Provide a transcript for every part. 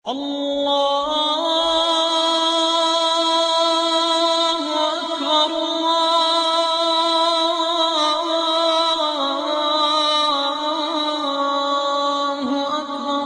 الله أكبر الله أكبر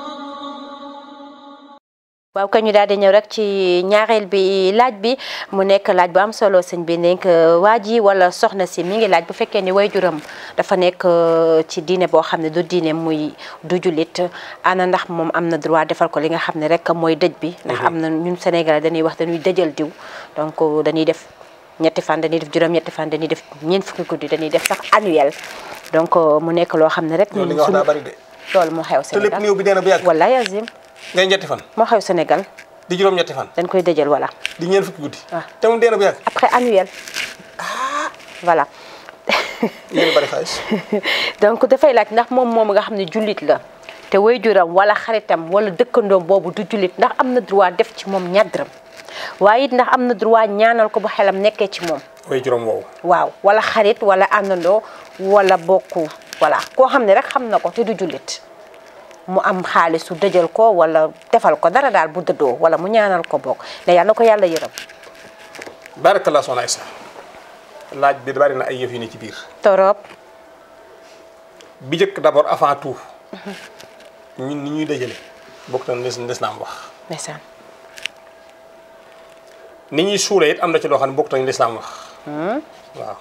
waaw kañ ñu daal di ñëw rek ci ñaareel bi laaj bi mu nekk laaj bu am solo sëñ bi nekk waa ji wala soxna si mi ngi laaj bu fekkee ni waajuram dafa nekk ci diine boo xam ne du diine muy du jullit ana ndax moom am na droit defal ko li nga xam ne rek mooy dëj bi ndax am na ñun Sénégal dañuy wax dañuy dëjal diw donc dañuy def ñetti fan dañuy def juróom ñetti fan dañuy def ñeent fukki guddi dañuy def sax annuel donc mu nekk loo xam ne rek loolu li nga wax daa bari de loolu moo xew te lépp Sénégal néew bi nee na bu yàgg wallaay azim ngay ñetti fan moo xew Sénégal di juróom ñetti fan dañ koy dëjal wala di ñeent fukki guddi waaw. te mu dee na bu yàgg après annuel voilà yéen bari xaalis donc dafay laaj ndax moom moom nga xam ne jullit la te waajuram wala xaritam wala dëkkandoom boobu du jullit ndax am na droit def ci moom ñadram waaye it ndax am na droit ñaanal ko bu xelam nekkee ci moom way juróom woowu waaw wala xarit wala àndandoo wala bokku voilà koo xam ne rek xam na ko te du jullit mu am xaalis su dëjal ko wala defal ko dara daal bu dëddoo wala mu ñaanal ko bokk ne yàlla na ko yàlla yërëm barakallah soxna Aïssa laaj bi bari na ay yëf yu ne ci biir torop bi njëkk d'abord avant tout ñun ni ñuy dajale bokk na lis lislaam wax ndeysaan ni ñuy suule it am na ci loo xam ne bokk nañu lislaam wax waaw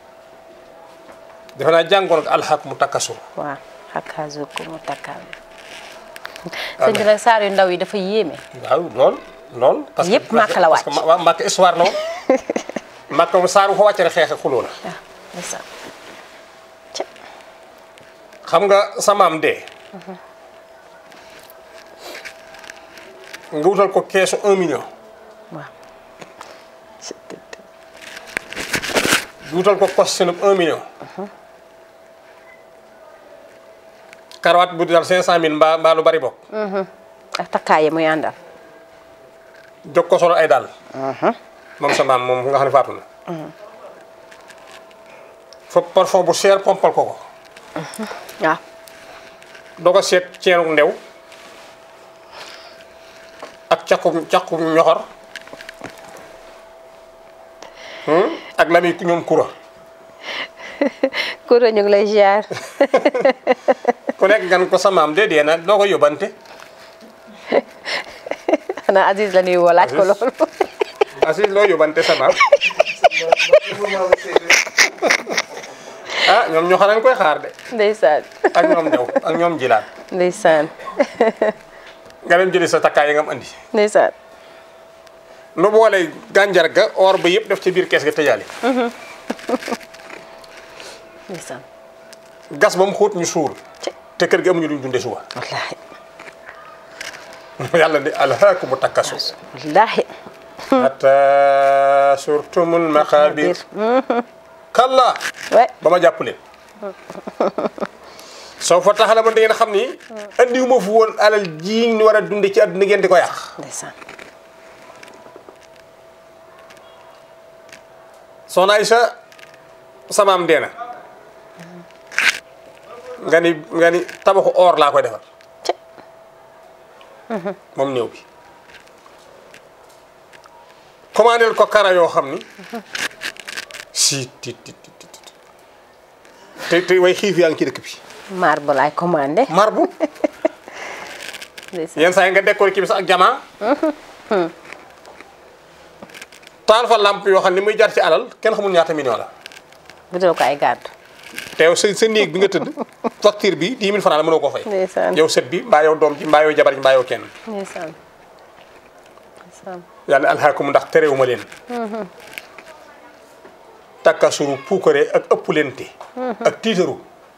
defe naa jàngoon ak alxaq mu takkasur waaw xakaasu ko mu takkaam sëñ bi nag saar yu ndaw yi dafa yéeme waaw lool lool parce que Yépp Màkk la parce que wàcc. waaw Màkk histoire la woon Màkk moom saar bu fa wàcce rek xeex ak xuloo la waaw ndeysaan xam nga sa maam dee nga wutal ko keesu un million waaw wutal ko costume un million karawaat bu dal cinq cent mille mbaa mbaa lu bari bokk ak takkaay yi muy àndal jog ko solo ay dàll moom sa maam moom nga xam ne faatu na fa parfum bu cher pompal ko ko waaw doo ko seet ceenu ndew ak caqu caqu ñoxor hmm? ak lami ñoom kura kuro ñu ngi lay ziar ku nekk gan ko sa maam dee dee na doo ko yóbbante xanaa Aziz la nuyu woo laaj ko Aziz. loolu Aziz loo yóbbante sa maam ah ñoom ñoo xam koy xaar de ndeysaan ak ñoom ndew ak ñoom jilaat ndeysaan nga dem jëli sa takkaay yi nga am andi ndeysaan nu boole gànjar ga or ba yëpp def ci biir kees ga tëjaali ndeysaan gas ba mu xóot ñu suul Ci. te kër gi amuñu luñ dunde suba wallaahi yàlla ni alhaakumu takasur wallaahi hatta surtumul maqabir kalla we ba ma jàpp leen soo fa taxala ba da ngeen xam ni andiwuma fu woon alal ji ñu war a dunde ci àdduna ngeen di ko yàq ndeysaan soxna Aïcha samaam dee na nga ni nga ni tabaxu or laa koy defal Ci. moom néew bi commandel ko kara yoo xam ni si ti ti ti ti ti. te te way xiif yaa ngi ci dëkk bi marbre laay commandé marbu ndeysaan yenn saa yi nga décoré kii bi sax ak jamaa taal fa lamp yoo xam ni muy jar ci alal kenn xamul ñaata million la bu dul ko ay gàddu te yow sa sa néeg bi nga tëdd facture bi 10 000 francs la mënoo koo fay ndeysaan yow sët bi mbaa yow doom ji mbaa yow jabar ji mbaa yow kenn ndeysaan ndeysaan yàlla alhaakum ndax terewuma leen takkasuru puukare ak ëppulente ak tiitaru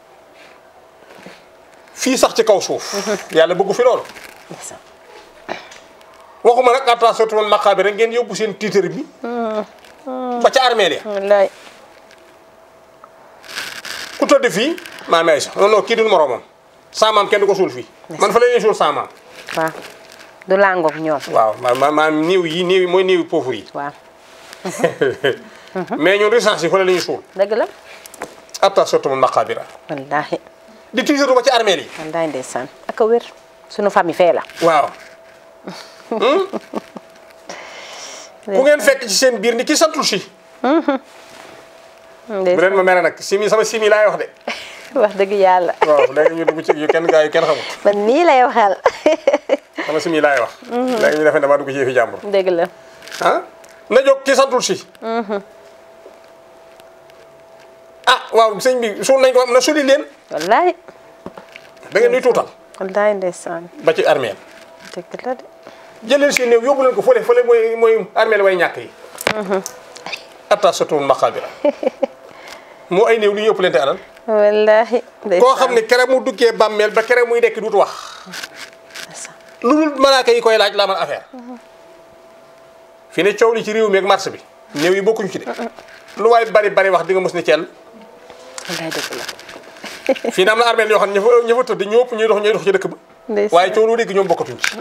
fii sax ci kaw suuf yàlla bëggu fi loolu ndeysaan waxuma nag atta surtout maqaabir rek ngeen yóbbu seen tiitar bi ba ca armeel ya wallaay ku tëdd fii maam Aysa non non kii du moroomam saa maam kenn du ko suul fii man fa la ñuy suul saa maam waaw du làngoog ñoom waaw ma ma maam néew yi néew yi mooy néew yi pauvre yi waaw mais ñun recensé yi fa la ñuy suul dëgg la atta surtout maqaabira wallaahi di tiitaru ba ci armeel yi wallaahi ndeysaan ak a wér sunu famille fee la waaw ku ngeen fekk ci seen biir ni ki santul si bu leen ma mere nag simi sama simi laay wax de wax dëgg yàlla waaw léegi ñu dugg ci yu kenn gaa yu kenn xamul man nii lay waxal sama simi laay wax léegi ñu defee damaa dugg ci yëfi jàmbur dëgg la ah na jóg ki santul si ah waaw sëñ bi suul nañ ko na suli leen wallaay da ngeen nuy tuutal wallaay ndeysaan ba ci armeel dëgg la de jëleen seen néew yóbbu leen ko fële fële mooy mooy armeel way ñàkk yi atta satuun maqaabira moo ay néew lu ñu ëpp leen te alal wallahi koo xam ne kere mu duggee bàmmeel ba kere muy dekk duutu wax ndeysaan lu dul malaaka yi koy laaj la man affaire fi ne coow li ci réew mi ak marché bi néew yi bokkuñu ci de lu waay bari bari wax di nga mos ne ceel wallaay dëgg la fii ne am na armeel yoo xam ne ña fa ña fa tëdd ñoo ëpp ñuy dox ñuy dox ci dëkk ba ndeysaan waaye coow loo dégg ñoom bokkatuñ ci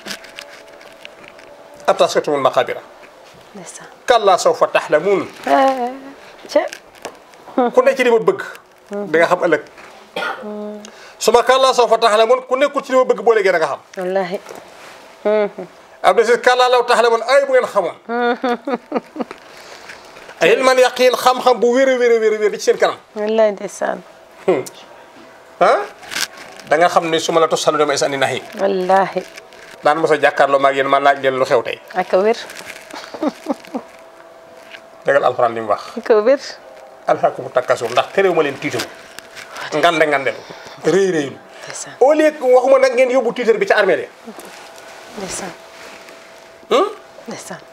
atta satuun maqaabira ndeysaan kallaa sawfa taxlamuun ah ca ku ne ci li ma bëgg da nga xam ëllëg su ma kàllaa soo fa taxlamoon ku nekkul ci li ma bëgg boo léegi da nga xam wallahi am na si kàllaa law taxlamoon ay bu ngeen xamoon ay ilman yaqiin xam-xam bu wér a wér a wér a wér di ci seen kanam wallaay ndeysaan ah da nga xam ne su ma la tos salu damay sànni nax yi wallahi daan mos a jàkkaarloo maag yéen man laaj leen lu xew tey ak a wér dëggal alxuraan li mu wax ak a wér alxakumu takkasur ndax terew ma leen tiitaru ngande ngandelu réy réylu ndeysaan au lieu que waxuma nag ngeen yóbbu tiitar bi ca armée ya ndeysaan ndeysaan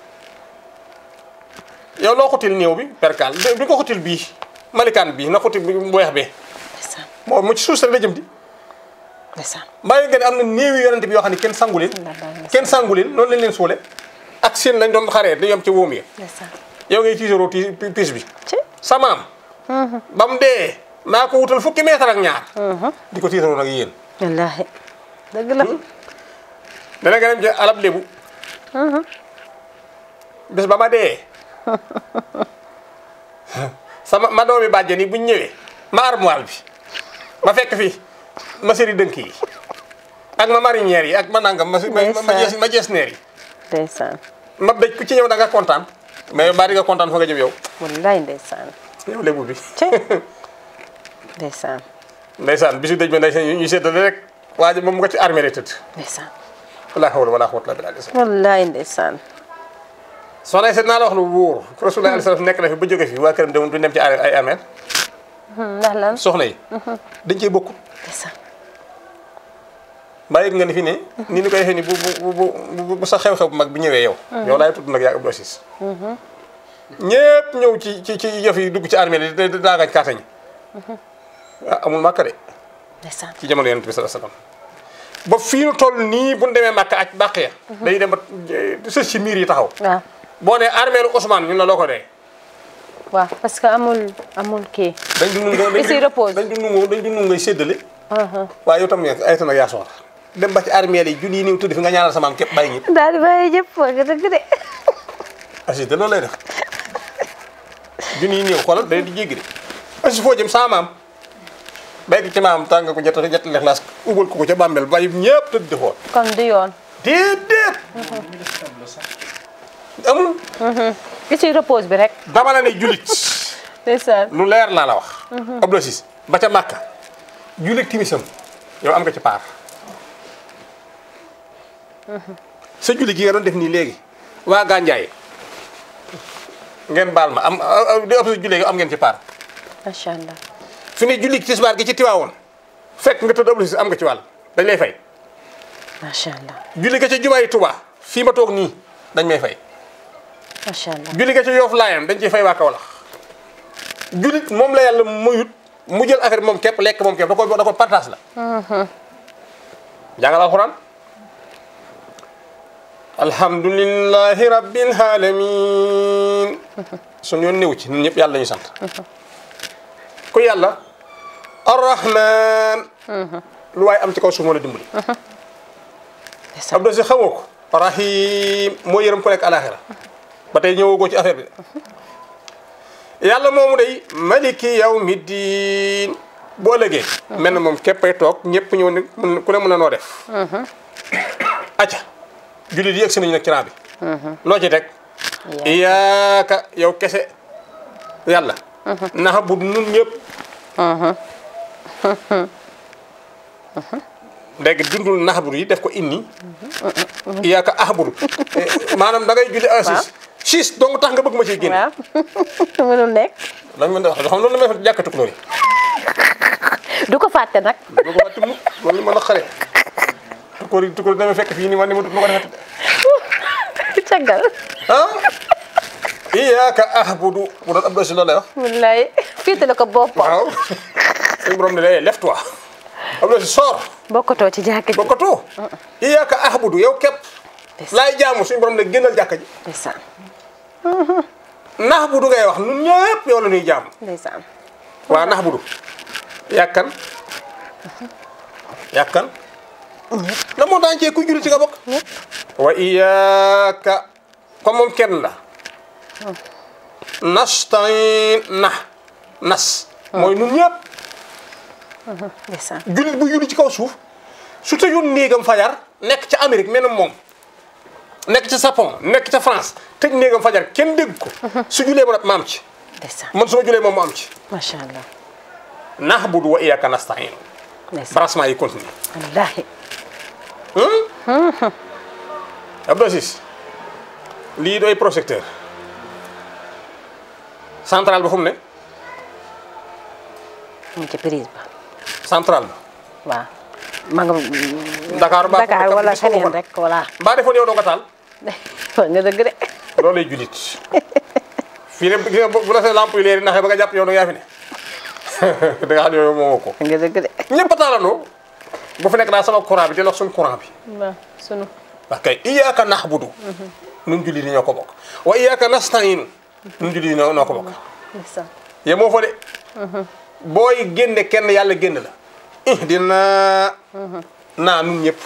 yow loo xutil néew bi perkaal bi ko xutil bii malikaan bii na xutil bi bu weex bee ndeysaan moo mu ci suuf sa la jëm di ndeysaan bàyyi nga ne am na néewi yonent bi yoo xam ne kenn sangu leen kenn sangu leen noonu lañ leen suule ak seen lañ doon xaree di yom ci wóom yi ndeysaan yow ngay tiitaroo ti piis bi ci sa maam ba mu dee maa ko wutal fukki meetar ak ñaar di ko tiitaroo nag yéen wallahi dëgg la dana nga dem ci alab lébu bés ba ma dee sama ma doomi bàjjen yi buñ ñëwee ma armoire bi ma fekk fi ma séri dënk yi ak ma marinière yi ak ma nangam ma ma ma jees ma jees neer yi ndeysaan ma béj ku ci ñëw da nga kontaan mais baa di nga kontaan fa nga jëm yow wallaay ndeysaan yow lébu bi ci ndeysaan ndeysaan bisu dëj ba ndeysaan ñu seddale rek waa ji moom mu nga ci armée lay tëdd ndeysaan wala hawla wala quwwata illa billah wallaay ndeysaan soxna seet naa la wax lu wóor rasulullah alayhi salaam nekk na fi ba jóge fi waa këram dem du dem ci ay armée ndax lan soxna yi dañ cee bokk ndeysaan mbaa yëg nga ni fi ne ni ñu koy defee ni bu bu bu bu bu sa xew-xew bu mag bi ñëwee yow yow laay tudd nag yaa Abdou Aziz ñëpp ñëw ci ci ci yëf yi dugg ci armée li da daagañ kaata ñi ah amul màkka de ndeysaan ci jamono yonent bi sallallahu alayhi wasallam ba fii nu toll nii bu ñu demee màkka ak bàq ya dañuy dem ba sës ci miir yi taxaw waaw boo nee armée lu Ousmane ñun la loo ko dee waaw parce que amul amul kii dañ du nungu Ici repose. dañ du nungu dañ du nungu ngay séddale waaye yow tam ne ay tan ak yaa soxla dem ba ci armée yi julli yi néew tudd fi nga ñaanal sa maam képp bàyyi ñëpp daal di bàyyi jëpp wax nga dëgg de Aziz de loolu lay def junni yi néew xoolal day di jéggi de Aziz foo jëm sama maam béykat ci maam tàng ko jot jot lexlaas ubal ko ko ca bàmmeel bàyyi ñëpp tëdd di xool kon du yoon déedéet amul ki ci repose bi rek dama la ne julit ndeysaan lu leer laa la wax Abdou Aziz ba ca Màkka julit timisam yow am nga ci paar sa julli gi nga doon def nii léegi waa Gandiaye ngeen baal ma am di ëpp sa julli am ngeen ci paar macha allah fi ne julli tisbaar gi ci tiwaawoon fekk nga tëdd Abdou Aziz am nga ci wàll dañ lay fay macha allah julli ga ca jumaa yi Tuubaa fii ma toog nii dañ may fay macha allah julli ga ca Yoof Laayam dañ ciy fay waa Kawlax jullit moom la yàlla muyut mu jël affaire bi moom képp lekk moom képp da ko da ko partage la jàngal alxuraan alhamdulillahi rabbil alamin suñu yoon néew ci ñun ñëpp yàlla ñu sant ku yàlla arrahman lu waaye am ci kaw suuf moo la dimbali ndeysaan Abdou Aziz xamoo ko rahim moo yërëm ko nekk alaxira ba tey ñëwagoo ci affaire bi de yàlla moomu day maliki yawmi diin bu ëllëgee mel na moom képpay toog ñëpp ñëw ne mun- ku ne mën na noo def acca jullit yi yegg si nañu nag ci rang bi loo ci teg iyaaka yow kese yàlla naxa bu nun ñëpp léegi dundul naxabur yi def ko inni iyaaka axaburu maanaam da ngay julli assis six donc tax nga bëgg ma ciy génn waaw mënul nekk lañ mën a wax xam loolu la may wax jàkka tukulóor yi du ko fàtte nag boo ko fàtte mukk loolu mën a xare tukulóor yi tukulóor dama fekk fii ni man ni ma ma ko defati caggal ah iyaaka axabudu bu doon ab si loolu lay wax wallaay fiite la ko boppam waaw suñu borom ne la lève toi ab si sor bokkatoo ci jàkk ji bokkatoo iyaaka axabudu yow képp laay jaamu suñu borom ne génnal jàkka ji ndeysaan nax bu du ngay wax nun ñëpp yow la ñuy jaam ndeysaan waa nax bu du yàkkan yàkkan la moo daan cee ku julli ci nga bokk wa iyaaka comme moom kenn la nastain na nas mooy nun ñëpp ndeysaan jullit bu julli ci kaw suuf su tëjoon néegam fajar nekk ca Amérique menam moom nekk ca Japon nekk ca France tëj néegam fajar kenn dégg ko su julee ma ma am ci ndeysaan man su ma julee moom ma am ci macha allah nahbudu wa iyyaka nasta'in ndeysaan branchement yi continue wallaahi Abdou Aziz lii doy projecteur central ba fu mu ne mu ngi ci prise ba central ba waaw ma nga Dakar ba Dakar wala feneen rek voilà mbaa defoon yow doo nga taal nga dëgg de loolu lay julit fii ne gis nga bu la sa lampe yu leer yi naxee ba nga jàpp yow doo yaa fi ne da nga xam ne yow moomoo ko nga dëgg de ñëpp a taalandoo bu fi nekk daal sama courant bi di lox suñu courant bi waaw sunu wax kay iyyaka nahbudu nun julli di ñoo ko bokk wa iyyaka nasta'in nun julli di ñoo noo ko bokk ndeysaan ye moo fa de booy génne kenn yàlla génn la ihdina naa nun ñëpp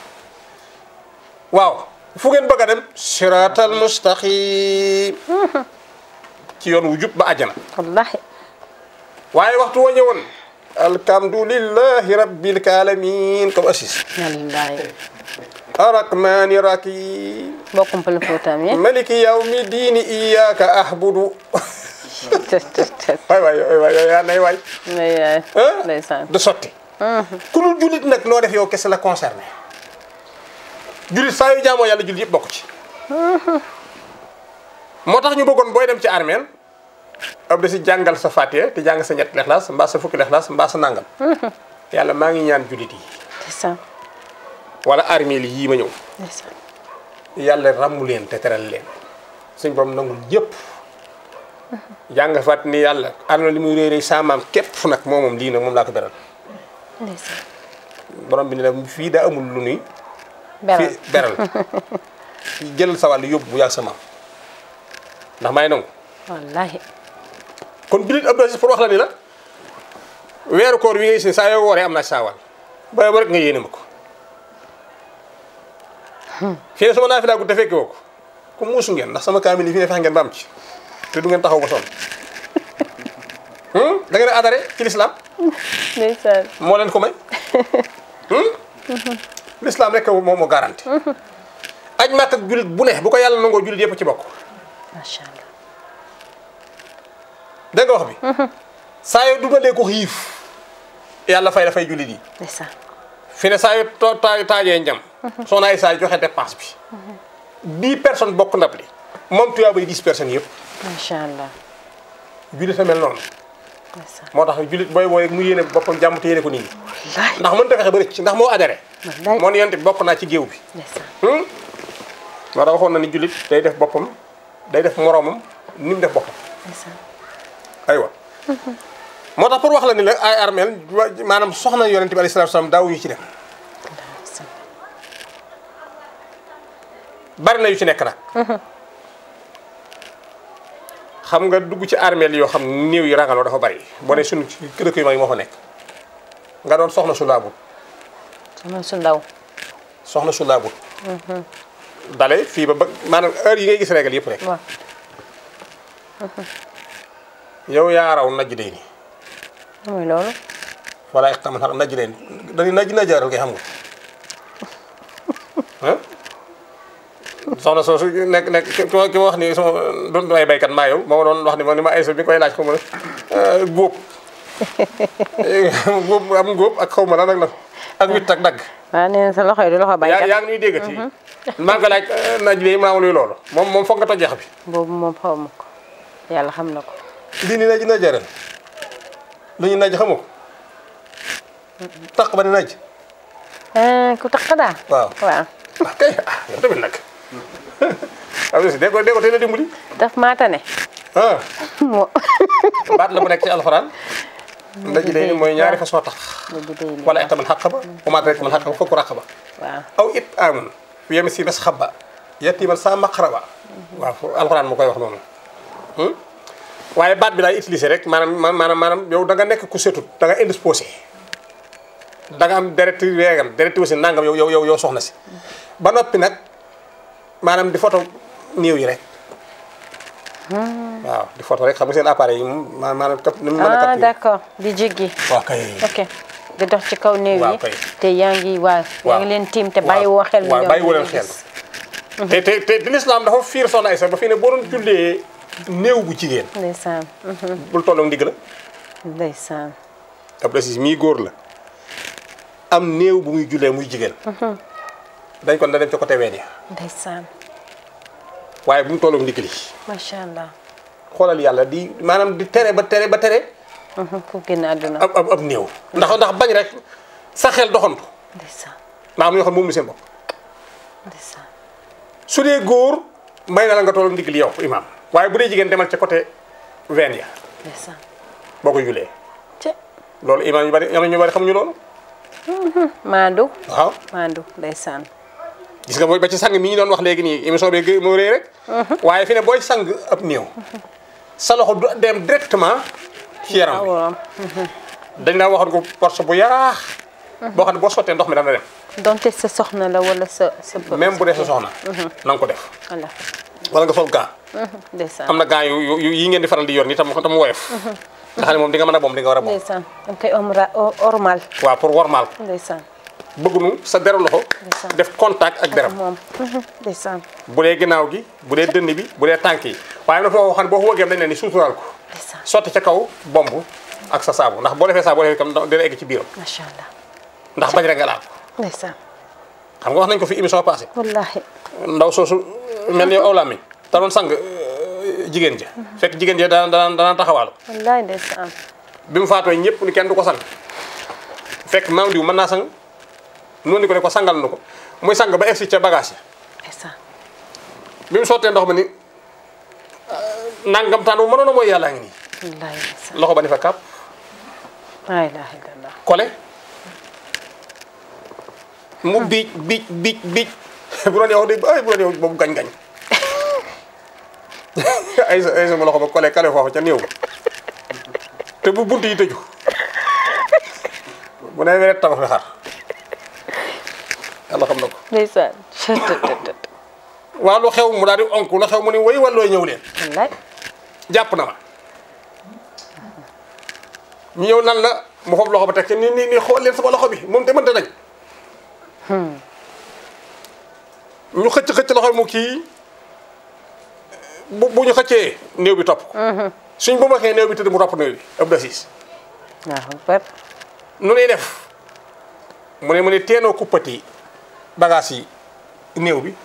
waaw fu ngeen bëgg a dem siratal mustaqim ci yoon wu jub ba àjjana wallaahi waaye waxtu wa ñëwoon alhamdulillahi rabbil alamin comme assis wallaahi arrahmani rahim bokkum pël Fuutaam yi maliki yawmi diini iyyaka ahbudu tës tës tës waay waay waay waay yaa nay waay ndeysaan ah ndeysaan du sotti ku dul jullit nag loo def yow kese la concerné jullit saa yu jaamoo yàlla jullit yëpp bokk ci moo tax ñu bëggoon booy dem ci armeel ab da si jàngal sa fatiha te jàng sa ñetti lexlaas mbaa sa fukki lexlaas mbaa sa nàngam yàlla maa ngi ñaan jullit yi ndeysaan wala armeel yii ma ñëw ndeysaan yàlla ràmmu leen te teral leen suñ borom nangul yëpp jàng fat ni yàlla àdduna li muy réy réy saamaam képp nag moo moom lii nag moom laa ko beral ndeysaan borom bi ne la fii daa amul lu nuy beral fii beral jëlal sa wàll yóbbu bu yàgg sa maam ndax may nangu wallaahi kon jullit Abdou Aziz pour wax la ni la weeru koor wi ngay gis ni saa yoo wooree am naa ci saa wàll ba ba rek nga yéene ma ko fii ne sama naa fi laa gudd te fekke woo ko ku muusu ngeen ndax sama kaamil yi fi ne fex ngeen ba am ci te du ngeen taxaw ba sonn da ngeen a adare ci l'islam ndeysaan moo leen ko may l'islam rek moom moo garanti aj màkk ak jullit bu ne bu ko yàlla nangoo jullit yëpp ci bokk macha allah dégg nga wax bi saa yoo dundalee ko xiif yàlla fay dafay jullit yi ndeysaan fi ne saa yu too taa taajee njam soxna ay saa yu joxe dépense bi dix personnes bokk ndab li moom tuyaa bay dix personnes yëpp macha allah jullit a mel noonu ndeysaan moo tax jullit booy booy mu yéene boppam jàmm te yéene ko nit ñi wallaahi ndax mënta fexe ba rëcc ndax moo adhéré Wallaay. moo ne yonte bokk naa ci géew bi ndeysaan moo tax waxoon na ni jullit day def boppam day def moroomam ni mu def boppam ndeysaan aywa moo tax pour wax la ni la ay armeel wa- maanaam soxna yonente bi alayhi salaatu salaam daaw yu ci dem ndeysaan bari na yu ci nekk nag xam nga dugg ci armeel yoo xam ne néew yi rangaloo dafa bari boo ne suñu ci dëkk yu mag yi moo fa nekk nga doon soxna su laabut sama su ndaw soxna su laabut dale fii ba ba maanaam heure yi ngay gis régal yëpp rek waaw yow yaa raw najj day ni mooy loolu wala ixtaman xar najj day ni dañuy najj najjaaral ngay xam nga ah soxna soosu nekk nekk ki ma ki ma wax ni sama doon ay baykat maa yow moo ma doon wax ni ma ni ma ay bi koy laaj xaw ma ne góob góob am góob ak xaw ma lan ak la ak witt ak dagg waaw nee na sa loxo yi du loxo yaa baykat yaa ngi nuy déggati maa ngi ko laaj naaj bi maa luy loolu moom moom foog nga toj yax bi boobu moom xaw ma ko yàlla xam na ko lii ni naaj na jaral lu ñu naaj xamoo ko taq ba ne naaj ah ku tax daal waaw waaw ah kay ah yow tamit nag am na si dee ko dee ko teel a dimbali daf maata ne ah moo baat la bu nekk ci alxuraan ndaji day ni mooy ñaari façon tax léegi day nii wala itamal xaqaba wa maa adraaka mal xaqaba fakku raqaba waaw aw it amun yemi si bes xaba yatiman sa maqraba waaw fo alxuraan mu koy wax noonu waaye baat bi laay utiliser rek maanaam maanaam maanaam yow da nga nekk ku setut da nga indisposé da nga am deret weegal deret aussi nangam yow yow yow yow soxna si ba noppi nag maanaam di photo néew yi rek waaw di photo rek xam nga seen appareil yi moom ma- maanaam cap ni mu mën a ah capter d'accord di jéggi waaw kay ok di dox ci kaw néew Waaw yi kay. te yaa ngi waaw yaa waaw. ngi leen tiim te bàyyi woo xel waaw ñoom bàyyi woo ñu leen ngi xel gis. te te te te lislaam dafa fiir soxna Aysa ba fii ne boo doon jullee néew bu jigéen ndeysaan bul tolloog ndigg la ndeysaan Abdou Aziz mii góor la am néew bu muy jullee muy jigéen dañ kon da dem ci côté ween ya ndeysaan waaye bu mu tolloog ndigg li macha allah xoolal yàlla di maanaam di tere ba tere ba tere ku génn àdduna ab ab ab néew ndax ndax bañ rek sa xel doxantu ndeysaan ndax am na ñoo xam moom lu seen bopp ndeysaan su dee góor may na la nga tolloog ndigg li yow imaam waaye bu dee jigéen demal ca côté ween ya ndeysaan boo ko jullee ci loolu imaam yu bari am na ñu bari xamuñu loolu maandu waaw maandu ndeysaan gis nga booy ba ci sang mi ñu doon wax léegi nii émission bi gë- moo rëy rek waaye fi ne booy sang ab néew sa loxo du dem directement ci yaram bi aworam dañ la waxoon ko porte bu yaraax boo xam ne boo sottee ndox mi dana dem donte sa soxna la wala sa sa bë- même bu dee sa soxna na nga ko def voilà wala nga sol gant ndeysaan am na gant yu yu yi ngeen di faral di yor ni tam tam woyof nga xam ne moom di nga mën a boom di nga war a boom ndeysaan danga koy omra o- ormal waaw pour wormaal ko ndeysaan bëggunu sa deru loxo Ndeysaan. def contact ak deram moom ndeysaan bu dee ginnaaw gi bu dee dënn bi bu dee tànk yi waaye am na foo xam ne boo ko wëggee dañ ne ni suuturaal ko ndeysaan sotti ca kaw bomb ak sa saabu ndax boo defee saabu boo defee kam dina egg ci biiram macha allah ndax bañ rek nga laal ko ndeysaan xam nga wax nañ ko fi émission passée wallahi ndaw soosu mel ni yow awlaam mi te doon sang euh, jigéen ja fekk jigéen ja daan daan daan taxawaalu wallahi ndeysaan bi mu faatoo ñëpp ni kenn du ko sang fekk maam diw mën naa sang noonu ni ko ne ko sangal na ko muy sang ba egsi ca bagage yi ndeysaan bi mu sottee ndox ma ni euh, nangam taan bu mënoon a mooy yàllaa ngi nii wallahi ndeysaan loxo ba ni fa kàpp la ilaha illallah kole mu biij biij biij biij bu doon yow de ay bu doon yow boobu gañ-gañ ay sa ay sama loxo ba kole kale foofu ca néew ba te bu bunt yi tëju bu ne weret tabax fi xar yàlla xam na ko ndeysaan cëtëtëtët waaw lu xew mu daal di onk lu xew mu ni way wallooy ñëw leen wallahi jàpp na ma ñu ñëw nan la mu xob loxo ba teg ci ni ni ni xool leen sama loxo bi moom te mënta dañ ñu xëcc xëcc loxo bi mu kii bu bu ñu xëccee néew bi topp ko suñ bu ma xee néew bi tëdd mu topp néew bi Abdou Aziz waaw bar nu nuy def mu ne mu ne teenoo kuppati bagage yi néew bi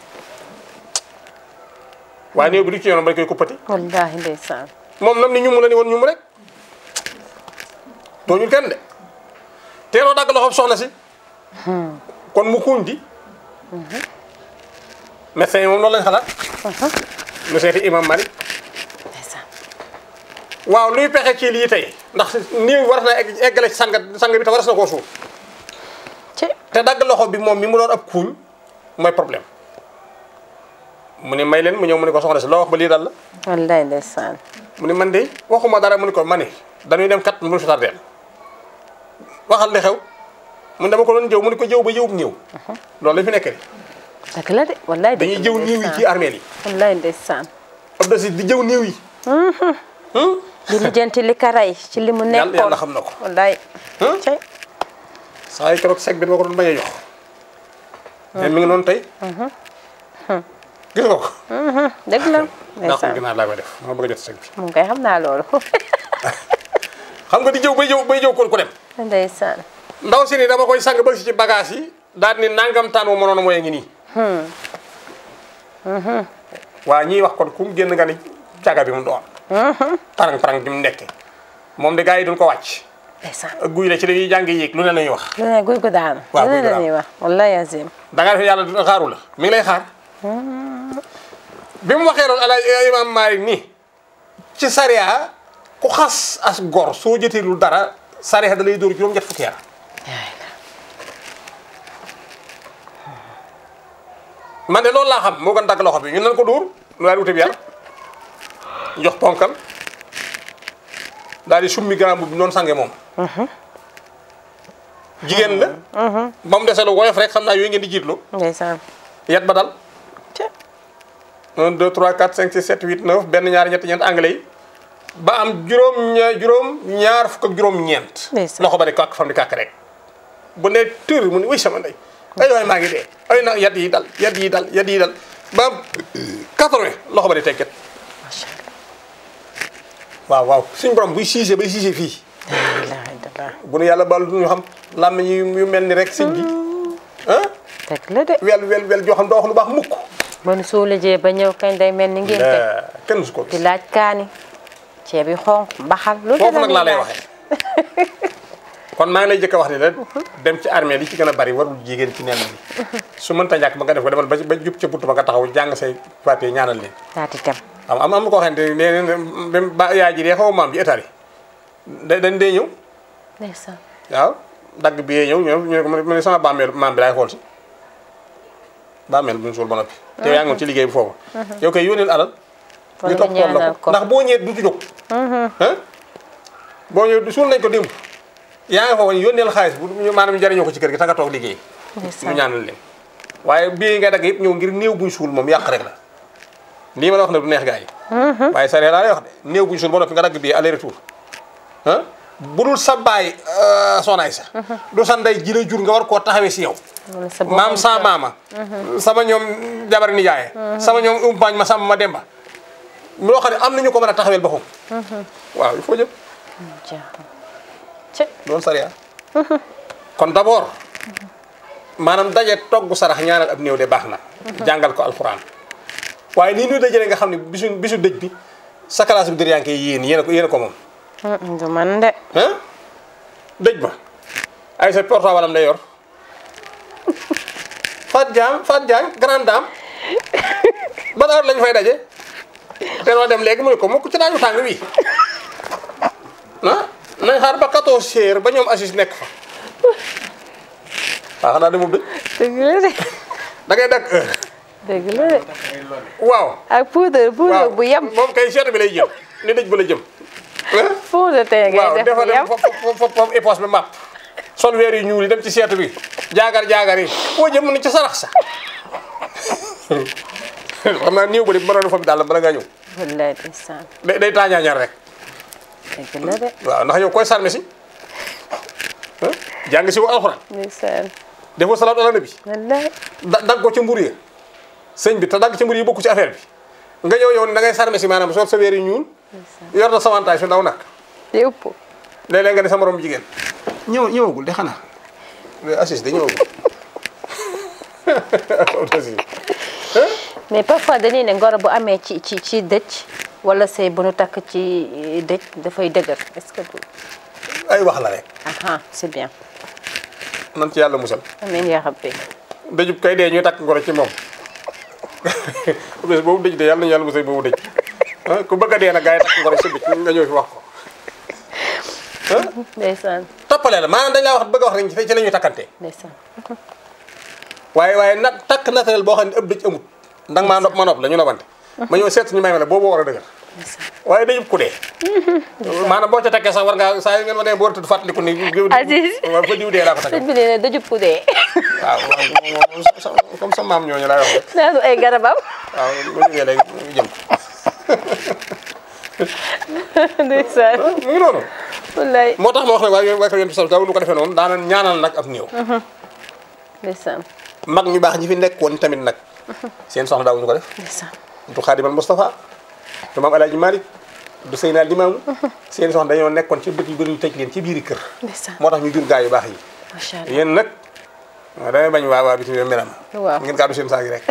waaye néew bi du ci yoonam bañ koy kuppati wallahi ndeysaan moom nam ni ñu mu la ni woon ñu mu rek tooñul kenn de teeloo dagg loxoom soxna si kon mu kuuñ di médecin yi moom loolu lañ xalaat nu seeti imam Malik ndeysaan waaw luy pexe ci lii tey ndax néew war na egg eggale ci sang sang bi te waras na koo suuf ci te dagg loxo bi moom mi mu doon ab kuuñ mooy problème mu ne may leen mu ñëw mu ne ko soxna si loo wax ba lii dal la wallahi ndeysaan mu ne man de waxuma dara mu ne ko ma ne dañuy dem kat mu fi tardeel waxal li xew mu ne dama ko doon jëw mu ne ko jëw ba jëwub néew loolu la fi nekk dëgg la de wallahi dëgg dañuy la jëw néew yi ci armeel yi wallahi ndeysaan Abdou Aziz di jëw néew yi di lijjanti li ka rey ci li mu yàlla nekkoon yàlla xam na ko wallahi Hum? ci saa yi keroog sec bi ma ko doon bañ a jox mais mi ngi noonu tey gis nga ko dëgg la ndax ndeysaan ginaar laa koy def ma bëgg a jot sëñ bi moom kay xam naa loolu xam nga di jëw bay jëw bay jëw kon ku dem ndeysaan ndaw si ni dama koy sang ba si ci bagage yi daal ni nangam taan wu mënoon a mooy ngi nii waa ñiy wax kon ku mu génn nga ni caga bi mu doon parang parang bi mu nekke moom de gars yi duñ ko wàcc ndeysaan guy la ci dañuy jàng yéeg lu ne la ñuy wax lu ne guy gu daanu Waaw, lu guy ne gu la ñuy wax wallahi azim da ngaa def yàlla du xaaru la mi ngi lay xaar bi mu waxee loolu ala imam Malik nii ci sariya ku xas as gor soo jëteelul dara sariya da lay dóor juróom ñett fukki yar man de loolu laa xam moo gën dagg loxo bi ñu nan ko dóor nu daal di wuti bi yar jox ponkal daal di summi grand bi noonu sange moom jigéen la ba mu dese lu woyof rek xam naa yooyu ngeen di jiitlu ndeysaan yat ba dal ca 1 2 3 4 5 6 7 8 9 benn ñaar ñett ñeent anglais yi ba am juróom ña juróom ñaar fukk ak juróom ñeent Ndeysaan. loxo ba di kàkk fam di kàkk rek bu ne tër mu ne wuy sama ndey ay waay maa ngi dee ay na yat yi dal yat yi dal yat yi dal ba am 80 loxo ba di tekket macha waaw waaw suñ borom buy siise bay siise fii allah ilaha illallah bu nu yàlla baal du ñu xam làmm yu yu mel ni rek sëñ bi ah dëgg la de wel wel wel joo xam doo wax lu baax mukk ba nu suulajee ba ñëw kañ day mel ni ngénte la kenn su ko di gis laaj kaani ceeb yi xonq mbaxal lu foofu nag ñuy laa lay laaj. waxee kon maa ngi lay jëkk a wax ni la dem ci armée li ci gën a bari warul jigéen ci nen bi su mënta ñàkk ba nga def ko demal ba ba jub ca buntu ba nga taxaw jàng say papier ñaanal leen daati tem am am am koo xamante ne nee na même ba yaay ji dee xaw maam ji état yi da dañ dee ñëw ndeysaan waaw dagg bi yee ñëw ñëw ñu ne ko mu ne sama bàmmeel maam bi laay xool si bàmmeel bu ñu suul ba noppi te yaa ngi woon ci liggéey bi foofu yow koy yónneel alal Wala ñu topp nga tool la ñaanal ko ko. ndax boo ñëwee du ci jóg ah boo ñëwee suul nañ ko démb yaa ngi foofu yónneel xaalis bu ñu maanaam ñu jariñoo ko ci kër gi ta nga toog liggéey ñu ndeysaan ñaanal leen waaye bii nga dagg yëpp ñëw ngir néew buñ suul moom yàq rek la lii ma la wax ne du neex gaa yi waaye sare laa lay wax de néew buñ suul ba noppi nga dagg bii aller retour ah bu dul sa baay sonaay sa du sa ndey ji la jur nga war koo taxawee si yow wala sa bopp maam sa maama sama ñoom jabar ni jaaye sama ñoom umpaañ ma sàmm ma demba loo xam ne am nañu ko mën a taxaweel boppam waaw il faut jëm jaaxal ci loolu sariya kon d'abord maanaam daje togg sarax ñaanal ab néew de baax na jàngal ko alxuraan waaye nii ñuy dajale nga xam ne bisu bisu dëj bi sa classe bi dër yaa ngi koy yéen yéen a ko yéen a ko moom Mm, du man de ah dëj ba ay sa portable am day yor Fat Diam Fat Diagne grande dame ban heure lañ fay daje te noo dem léegi mu ne ko mukk ci naaju tàng wi ah nañ xaar ba 14 heures ba ñoom assis nekk fa waaw xanaa demul dëj dëgg la de da ngay dagg heure dëgg la de waaw ak poudre poudre waaw bu yem moom kay seetu bi lay jëm ni dëj ba la jëm ah poudre tey ngay waaw def dafa bu dem yem foofu foofu foofu époche bi màpp sol weer yu ñuul yi dem ci seetu bi jaagar jaagar yi foo jëm mu ne ci sarax sa xam naa néew ba di mënoon fa bi daal bala ngaa ñëw wallaay ndeysaan day day taañaañar rek dëgg la de waaw ndax yow koy sarme si ah jàng si wu alxuraan ndeysaan defoo salaatu ala nabi wallaay da dagg ko ci mbur yi sëñ bi te dagg ci mbur yi bokku ci affaire bi nga ñëw yow da ngay sarme si maanaam sol sa weer yu ñuul yor na sawantaay su ndaw nag di ëpp léeg-léeg nga ne sa morom jigéen ñëw ñëwagul de xanaa assis de ñëwagul assis mais parfois dañuy ne ngoro bu amee ci ci ci dëj wala sëy bu nu takk ci dëj dafay dëgër est-ce que du ay wax la rek aha c'est bien nan ci yàlla musal amiin yaa rabbi dëjub kay dee ñuy takk ngoro ci moom bés boobu dëj de yàlla nañu yàlla musal boobu dëj ah ku bëgg a dee nag gaa yi takk ngoro ci dëj nga ñëw fi wax ko ndeysaan toppale la maanaam dañ laa wax bëgg a wax rek ci la ñuy takkante ndeysaan waaye waaye nag takk naturel boo xam ne ëpp dëj amut ndax maa nopp ma nopp la ñu nobante ma ñëw seet ñu may ma la boobu war a dëgër waaye dëjub ku dee maanaam boo ca takkee sax war ngaa saa yu ngeen ma demee boo war a tudd fàttaliku ni Aziz. waaw fa diw dee laa ko takkee sëñ bi nee na dëjub ku dee waaw moom sa- comme sa maam ñooñu laay wax rek naanu ay garabam waaw bu jógee léegi ñu jëm ndeysaan mu ngi noonu wallaay moo tax ma wax ne waaye waaye ko yéen sal daw lu ko defee noonu daana ñaanal nag ab néew ndeysaan mag ñu baax ñi fi nekkoon tamit nag seen soxna daawuñu ko def ndeysaan du Xaadimal Moustapha du maam Alaaji Malick du Seynal Limaamu seen soxna dañoo nekkoon ci bët yu bëri ñu tëj leen ci biiri kër ndeysaan moo tax ñu jur gaa yu baax yi macha allah yéen nag waaw damay bañ waa waa bitim réew melam Waaw. ngeen gàddu seen saag yi rek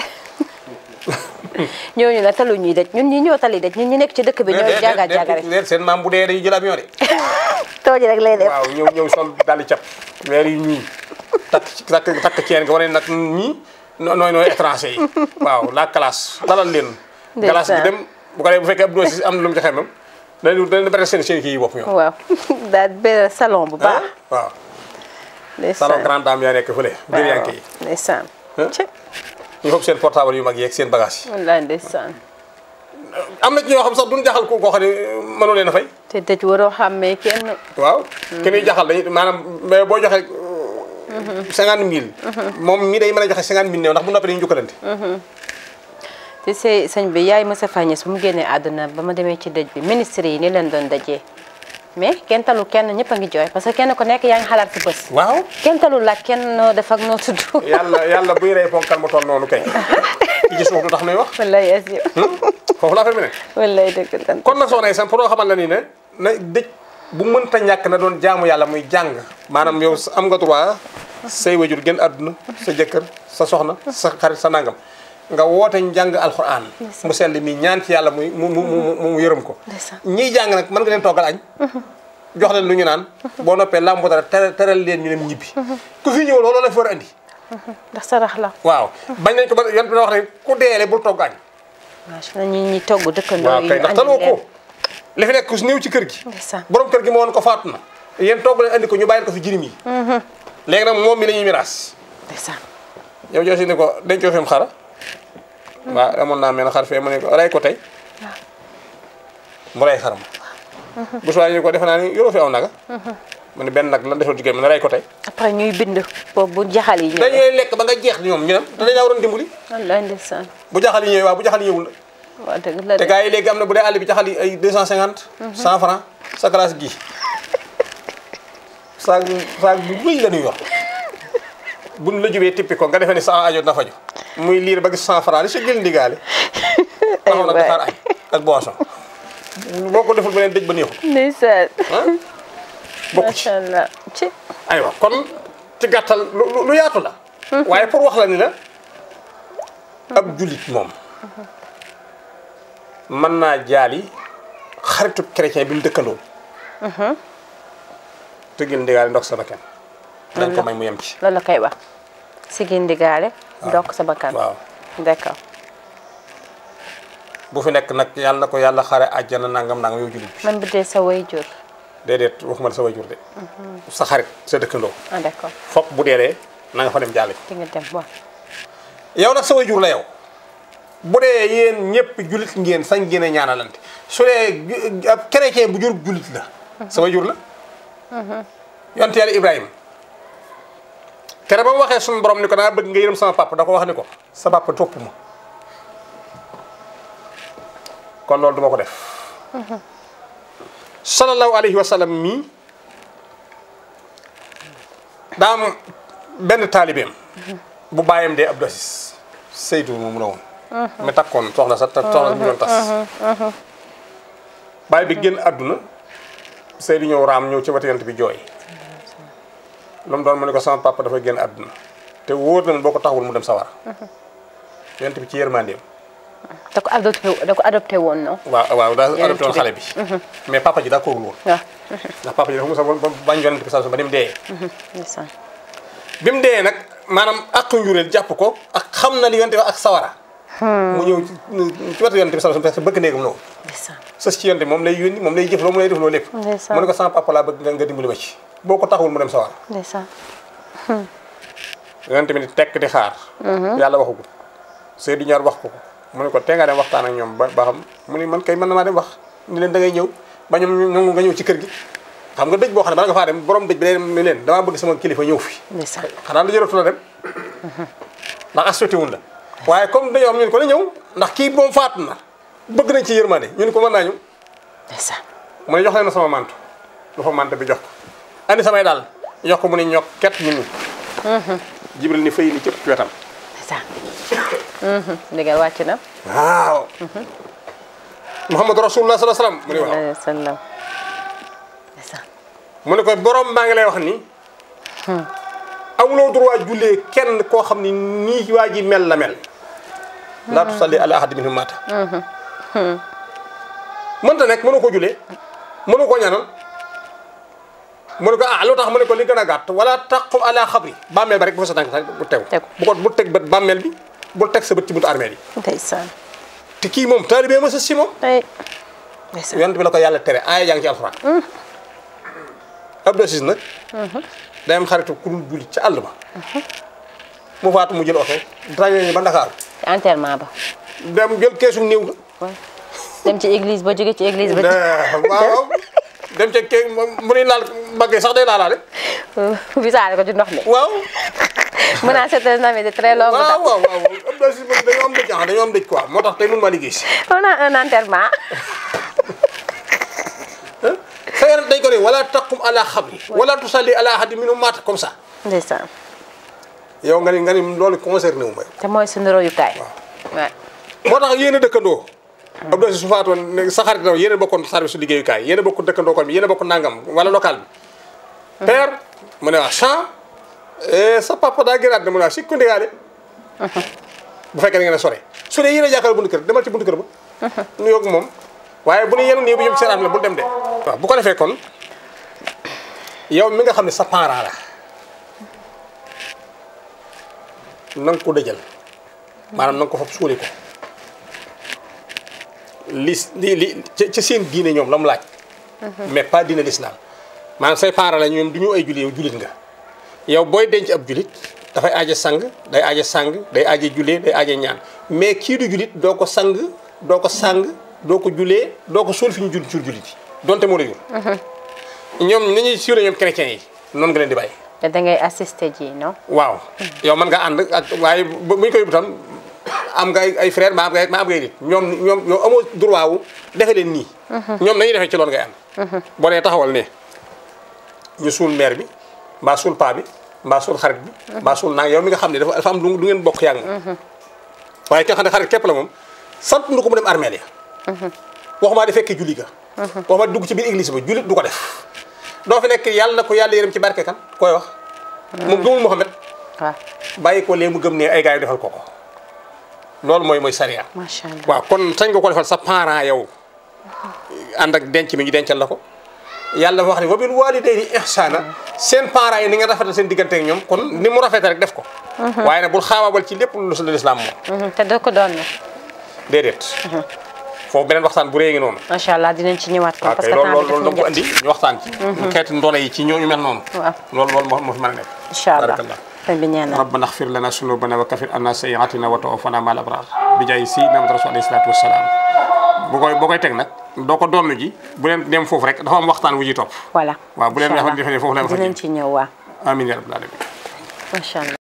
ñooñu nag talu ñuy daj ñun ñi ñoo tali daj ñun ñi nekk ci dëkk bi ñooy jaaga jaaga rek déet seen maam bu dee dañuy jël avion de tooji rek lay def waaw ñëw ñëw sol daldi cap weer yu ñuy takk ci takk takk ceen nga wane nag ñii no- nooy nooy étranger yi waaw la classe dalal leen Ndeysaan. classe bi dem bu ko dee bu fekkee ab dosi am na lu mu ci xemam dañu dañu bari seen seen kii yi bopp ñoom waaw daal benn salon bu baax waaw ndeysaan salon grande dame yaa nekk fële biir yanke yi ndeysaan Hein? ci ñu foofu seen portable yu mag yeeg seen bagage yi wallaay ndeysaan am na ci ñoo xam sax duñ jaxal ko koo xam ne mënoo leen a fay te dëj waroo xàmmee kenn waaw ki ñuy jaxal dañuy maanaam mais boo joxe cinquante mille moom mii day mën a joxe cinquante mille néew ndax bu noppee dañuy jukkalante te say sëñ bi yaay Moussa Fagnès bu mu génnee àdduna ba ma demee ci dëj bi ministre yi ni leen doon dajee mais kenn talu kenn ñëpp a ngi jooy parce que kenn ku nekk yaa ngi xalaat si bés waaw kenn talu laaj kenn noo def ak noo tudd yàlla yàlla buy rey ponkal mu toll noonu kay ci gis foofu lu tax nuy wax wallaay asi foofu la affaire bi ne wallaay dëgg la kon nag soxna yi sam pour xamal la ni ne na dëj bu mënta ñàkk na doon jaamu yàlla muy jàng maanaam yow am nga droit say wajur gën àdduna sa jëkkër sa soxna sa xarit sa nangam nga woote njàng alxuraan mu sell mi ñaan ci yàlla muy mu mu mu mu yërëm ko Ndeysaan. ñiy jàng nag mën nga leen toggal añ jox leen lu ñu naan boo noppee làmbu dara tere teral leen ñu dem ñibbi ku fi ñëw loolu la fi war a andi ndax sarax la waaw bañ nañ ko ba yan bi wax ne ku deele bul togg añ macha allah ñi ñi togg dëkkandoo waaw yi kay ñu ndax andi taloo leen ko li fi nekk ku si néew ci kër gi ndeysaan borom kër gi moo woon ko faatu na yéen togg leen andi ko ñu bàyyil ko fi jirim yi léegi nag moom mi la ñuy miraas ndeysaan yow joosi ni ko dencoo fi mu xara waaw amoon naa mel xar fee mu ne ko rey ko tey mu rey xar ma bu suwaay ñu ko defe naa ni yoroo fi aw naga mu ne benn nag lan defal jigéen mu ne rey ko tey après ñuy bind boobu bu jaxal yi ñëwee dañuy lekk ba nga jeex ñoom ñu dem te dañ laa waroon dimbali wallaay ndeysaan bu jaxal yi ñëwee waaw bu jaxal yi ñëwul nag waa dëgg la te de gars yi léegi am na bu dee àll bi jaxal yi ay 250 100 francs sa classe gi saag saag bu rëy la ñuy yor buñ la jubee tippi ko nga defee ni sa ajo na faju muy liir ba gis 100 francs li sa gël ndigaale taxaw nag waay. dafaar añ ak boisson boo ko deful beneen dëj ba neexul ndeysaan ah bokku ci macha allah ci aywa kon ci gàttal lu lu- lu yaatu la waaye pour wax la ni la ab jullit moom mën naa jaali xaritu chrétien bi mu dëkkandoo tëggil ndigaale ndox sa bakkan dañ ko may mu yem ci loolu la koy wax si gindigaale ndokk sa bakkan waaw d'accord bu fi nekk nag yàlla na ko yàlla xare àjjana nangam nangam yow jullit bi man bu dee sa way jur déedéet waxuma la sa wayjur de sa xarit sa dëkkandoo ah d'accord foog bu deelee na nga fa dem jaale di nga dem waaw yow nag sa wayjur la yow bu dee yéen ñëpp jullit ngeen sañ ngeen a ñaanalante su dee ju- ab chrétien bu jur jullit la sa wayjur la yonte yàlla Ibrahima kere ba mu waxee suñu borom ni ko naa bëgg nga yërëm sama papa da ko wax ni ko sa papa topp ma kon loolu duma ko def sallallahu alayhi wa sallam mii daa am benn taalibeem bu bàyyam dee Abdou Aziz Seydou moom la woon mi takkoon soxna sa ta soxna bu ñu doon tas bàyyi bi génn àdduna Seydou ñëw raam ñëw ci wetu yonent bi jooy lu mu doon mu ne ko sama papa dafa génn àdduna te wóor na ne boo ko taxawul mu dem sawar yonent bi ci yërmandeem da ko adopté da ko adopté woon non waaw waaw daa Yonent adopté woon bi. xale bi mais papa ji daa koorul woon waaw ndax papa ji dafa musa ba bañ yonent bi saa su ba ni mu dee ndeysaan bi mu dee nag maanaam ak njureel jàpp ko ak xam na li yonent bi ak sawara mu ñëw ci ci wetu yonent bi saa su parce que bëgg néegam la woon ndeysaan sës ci yonent bi moom lay yónni moom lay jëf loo moom lay def loo lépp Ndeysaan. mu ne ko sama papa laa bëgg nga nga dimbali ma ci boo ko taxawul mu dem sawara ndeysaan yonent bi ni tekk di xaar yàlla waxagul Seydou ñaar wax ko ko mu ne ko tee nga dem waxtaan ak ñoom ba ba xam mu ne man kay mën na maa dem wax ni leen da ngay ñëw ba ñoom ñoom nga ñëw ci kër gi xam nga dëj boo xam ne bala nga faa dem borom dëj bi day dem ni leen damaa bëgg sama kilifa ñëw fi ndeysaan xanaa lu jëratu la dem ndax assuté wun la waaye comme dañoo am ñun ko na ñëw ndax kii moom faatu na bëgg nañ ci yërmande ñun ko mën naa ñu ndeysaan mu ne jox leen sama mantu lu fa mante bi jox ko andi samay daal jox ko mu ne ñokk ket ñun ñi jibril ni fay ni cëpp ci wetam ndeysaan ndigal wàcc na waaw muhammadu rasulullah sallallahu alayhi wasallam mu ne waaw alayhi wa sallam ndeysaan mu ne ko borom maa ngi lay wax ni amuloo droit jullee kenn koo xam ni nii waa ji mel la mel laa tusalli ala ahad minhum mata mënta nekk mënu ko jullee mënu ko ñaanal mu ne ko ah lu tax mu ne ko li gën a gàtt wala taqu ala xabri bàmmeel ba rek bu fa sa tànk bu tegu Tegu. bu ko bu teg bët bàmmeel bi bul teg sa bët ci buntu armeel yi ndeysaan te kii moom taalibee ma sa si moom ay ndeysaan yonent bi la ko yàlla tere aaya jàng ci alxuraan Abdou Aziz nag day am xaritu ku dul jullit ca àll ba mu faatu mu jël oto trañe ba Ndakaaru ci enterrement ba dem jël keesu néew ga waaw dem ci église ba jóge ci église ba waaw waaw dem ca kee mu nuy laal mbaggee sax day laalaale wisaare ko ci ndox mi waaw mën naa c'est un ami de très longue waaw date waaw waaw Abdou Aziz moom dañoo am dëj ah dañoo am dëj quoi moo tax tey mun maa liggéey si on a un enterrement sa yaram dañ ko ne wala taqum ala xabri wala tusalli ala ahadi minhum maata comme ça ndeysaan yow nga ni nga ni loolu concerné wu ma te mooy suñu royukaay waaw moo tax yéen a dëkkandoo Abdou Aziz su faatoon ne sa xarit yéen a bokkoon service su liggéeyukaay yéen a bokk dëkkandoo kon bi yéen a bokk nangam wala local bi père mu ne waa champ sa papa daa gënaat ne mu ne waa sikku ndigaale bu fekkee da ngeen a sore su dee yéen a jàkkaarloo buntu kër demal ci buntu kër ba nu yoog moom waaye bu ne yenu nii bu jëm seen am la bul dem de waaw bu ko defee kon yow mi nga xam ne sa parent la na nga ko dëjal maanaam na nga ko fab suuli ko li li li ca ca seen diine ñoom la mu laaj mais pas diine l'islam maanaam say parents la ñoom du ñu ay jullit yow jullit nga yow booy denc ab jullit dafay aaje sang day aaje sang day aaje jullee day aaje ñaan mais kii du jullit doo ko sang doo ko sang doo ko jullee doo ko suul fi ñu jul jur jullit yi donte moo la jur ñoom ni ñuy suulee ñoom chrétiens yi noonu nga leen di bàyyi te da ngay assister ji non waaw yow mën nga ànd ak waaye bu bu ñu koy yóbbu tam am nga ay ay frère maa am nga maa am ngay nit ñoom ñoom yow amoo droit wu defe leen nii. ñoom nañuy defee ci loolu ngay ànd. boo nee taxawal ne ñu suul mère bi mbaa suul paa bi mbaa suul xarit bi. mbaa suul naa yow mi nga xam ne dafa dafa am lu du ngeen bokk yaa ngi moom. waaye ki nga xam ne xarit képp la moom sant nu ko mu dem armeel ya waxumaa di fekkee julli ga. waxumaa di dugg ci biir église ba jullit du ko def. doo fi nekk yàlla na ko yàlla yërëm ci barke kan koy wax. moom gëmul Mohamed. waaw bàyyi ko lee mu gëm ne ay gars yi defal ko ko loolu mooy mooy sariya macha allah waaw kon sañ nga ko defal sa parent yow ànd ak denc mi ñu dencal la ko yàlla wax ne wa bil walidayni ihsana seen parents yi ni nga rafetal seen diggante ak ñoom kon ni mu rafete rek def ko waaye nag bul xaabaabal ci lépp lu la lislaam moom Mhm, te doo ko doon déedéet foofu beneen waxtaan bu rëy ngi noonu macha allah dinañ ci ñëwaat kon waaw parce kay que loolu temps bi loolu daf loolu ñu da nga ko jot andi ñu waxtaan ci xeeti ndono yi ci ñooñu mel noonu waaw loolu loolu moo moo fi mën a nekk incha allah barakallah sëñ bi ñaan na ربنا اغفر لنا ذنوبنا وكفر عنا سيئاتنا وتوفنا مع الابرار بجاي سيدنا محمد رسول الله صلى الله عليه وسلم bu koy boo koy teg nag doo ko donn ji bu leen dem foofu rek dafa am waxtaan wu ji topp voilà waaw bu leen incha defe ne foofu la allah fa dinañ ci ñëw waa amin ya rabbal alamin macha allah